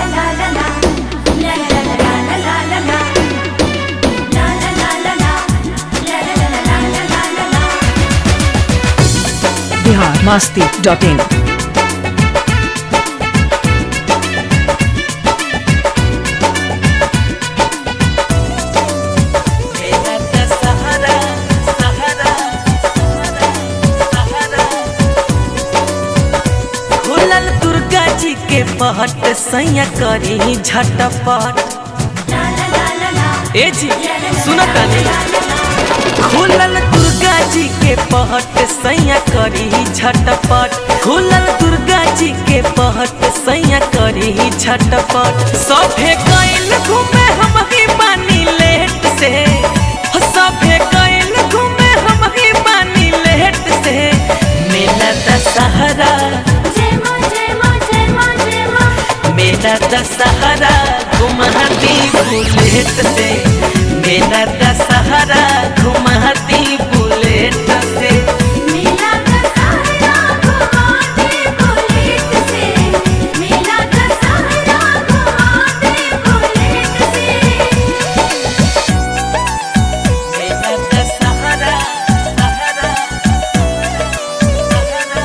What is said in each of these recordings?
Bihar Masti dot इन खुलल दुर्गा जी के पहट सैया करी झटपट ए जी सुन तानी खुलल दुर्गा जी के पहट सैया करी झटपट खुलल दुर्गा जी के पहट सैया करी झटपट सभे कैल घूमे हम ही बानी लेट से सभे कैल घूमे हम ही बानी लेट से मेला दशहरा मेरा दशहरा घुमहती बुलेट से मेरा दशहरा घुमहती बुलेट से मेरा दशहरा दशहरा दशहरा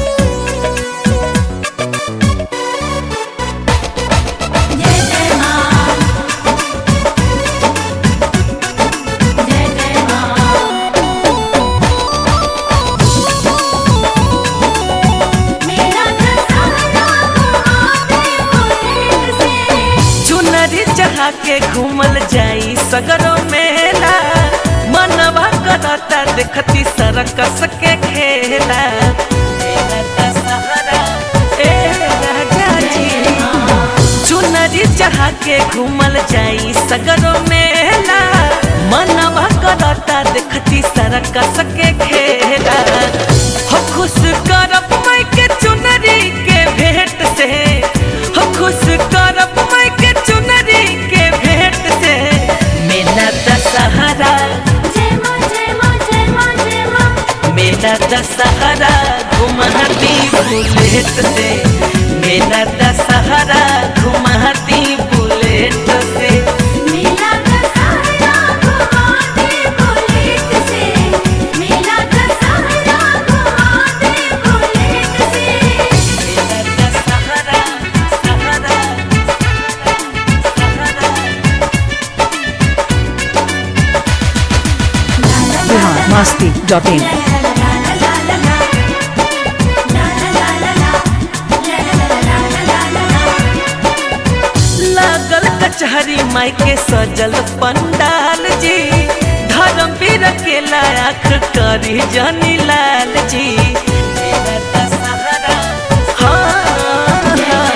चुनरी चढ़ा के घूमल जाई सगरो मेला मनवा करता देखती सरकस के खेला मेला दशहरा, ए राजा जी। चुनरी चढ़ा के घूमल जाई सगरो मेला मनवा करता देखती सरकस के खेला हो खुश करब मैं के चुनरी के भेंट से हो खुश करब मैं के चुनरी के भेंट से मेला दशहरा मेला दशहरा घुमहती बुलेट से मेला दशहरा घुमहती बुलेट से मेला दशहरा दशहरा दशहरा बिहार मास्ती डॉट इन लागल कचहरी माई के सजल पंडाल जी धर्म वीर के लायक करी जनी लाल जी हाँ,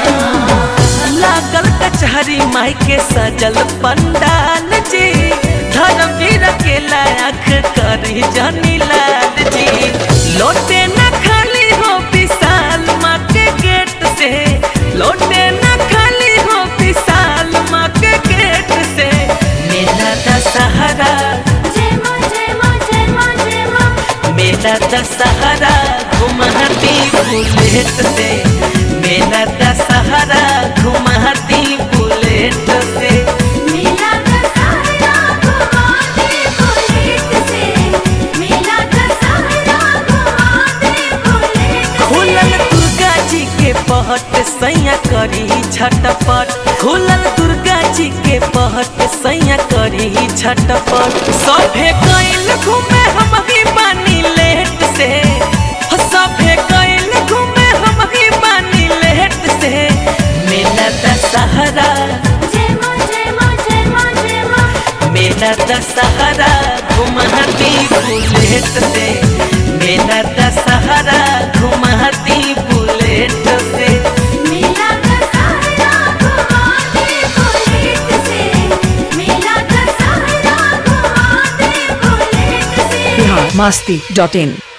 लागल कचहरी माई के सजल पंडाल जी धर्म वीर के लायक करी जनी लाल जी लोटे न खाली हो विशाल माँ के गेट से लोटे न खाली हो विशाल माँ के गेट से मेला दशहरा मेला दशहरा घुमहती बुलेट से मेला दशहरा घुमहती बुलेट से खुलल दुर्गा जी के पहट सैया करी झटपट खुलल दुर्गा जी के पहट सैया करी झटपट सभे कैल घूमे हम ही बानी लेट से हो सभे कैल घूमे हम ही बानी लेट से मेला दशहरा मेला दशहरा घुमहती बुलेट से मेला दशहरा घुमहती बुलेट से बिहार मास्ती डॉट इन